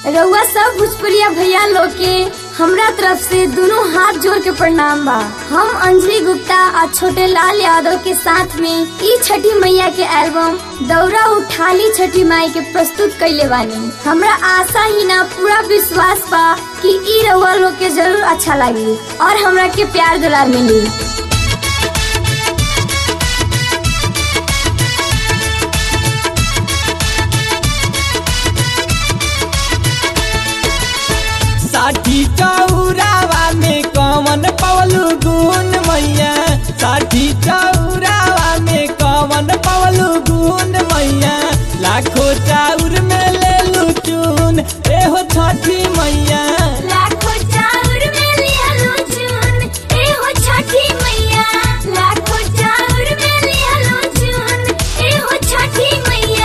रउआ सब भोजपुरिया भैया लोग के हमरा तरफ से दोनों हाथ जोड़ के प्रणाम बा हम अंजलि गुप्ता और छोटे लाल यादव के साथ में ई छठी मैया के एल्बम दौरा उठाली छठी माई के प्रस्तुत कैले बानी हमरा आशा ही ना पूरा विश्वास बा कि ई रउआ लोग के जरूर अच्छा लगी और हमरा के प्यार दुलार मिली साठी चौरावा में कवन पवलू गुण मैया साठी चौरावा में कवन पवलू गुण मैया लाखो चाउर में ले लू चून एहो छठी मैया लाखों चाउर में लिहलो चून एहो छठी मैया लाखों चाउर में लिहलो चून एहो छठी मैया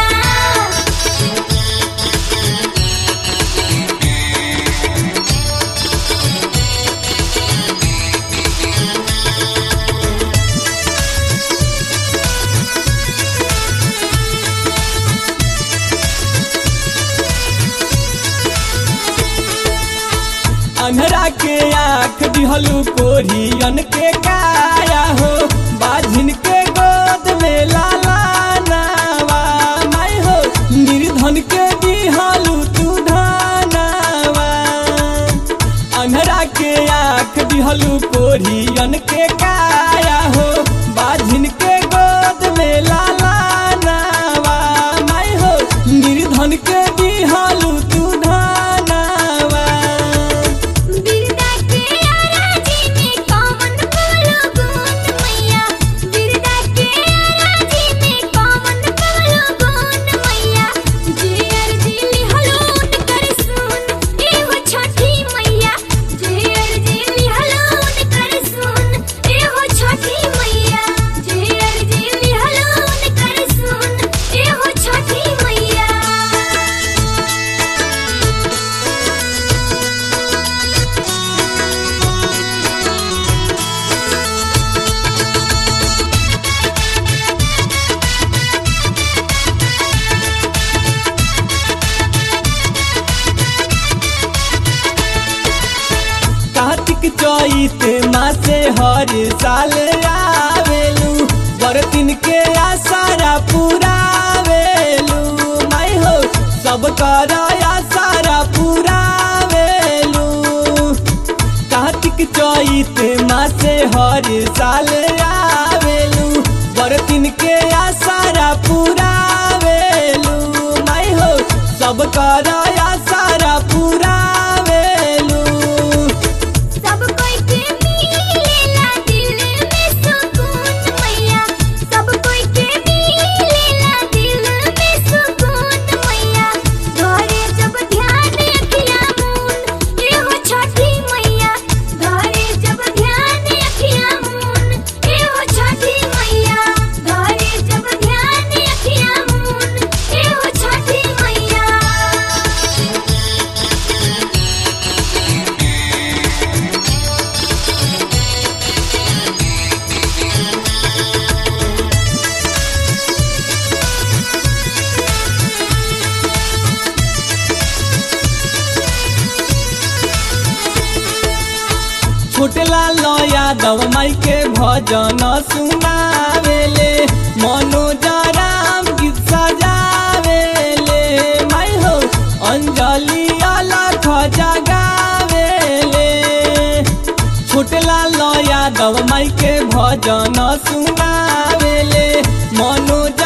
अन्हरा के आँख दिहलू कोरियन के काया हो बाझिन के गोद में लाला नावा माई हो निर्धन के दिहलू तू धनावा अन्हरा के आँख दिहलू कोरियन के काया हो बाझिन के गोद में लाला नावा माई हो निर्धन के दिहलू तू धनावा बिरदा के आराजी में कौन बोलो गुण मैया बिरदा के आराजी में कौन बोलो गुण मैया जे अर्जी लिहलोन कर सुन एहो छठी मैया जे अर्जी लिहलोन कर सुन एहो छठी मैया जे अर्जी लिहलोन कर सुन एहो छठी मैया कार्तिक चैत मासे हर साल आवेलू बरतिन के आसारा पुरावेलू माई हो सब कर आसारा पुरावेलू कार्तिक चैत मासे हर साल आवेलू बरतिन के आसारा पुरावेलू माई हो सब कर आसारा पुरावेलू सब कोई के मिलेला दिल में सुकून मैया सब कोई के मिलेला दिल में सुकून मैया घरे जब ध्यान अखिया मून एहो छठी मैया घरे जब ध्यान अखिया मून एहो छठी मैया घरे जब ध्यान अखिया मून एहो छठी मैया छोटला यादव माई के भजन सुनावेले मनोजराम गीत सजावेले माई हो अंजलि अलख जगावेले छोटला यादव माई के भजन सुनावेले मनोज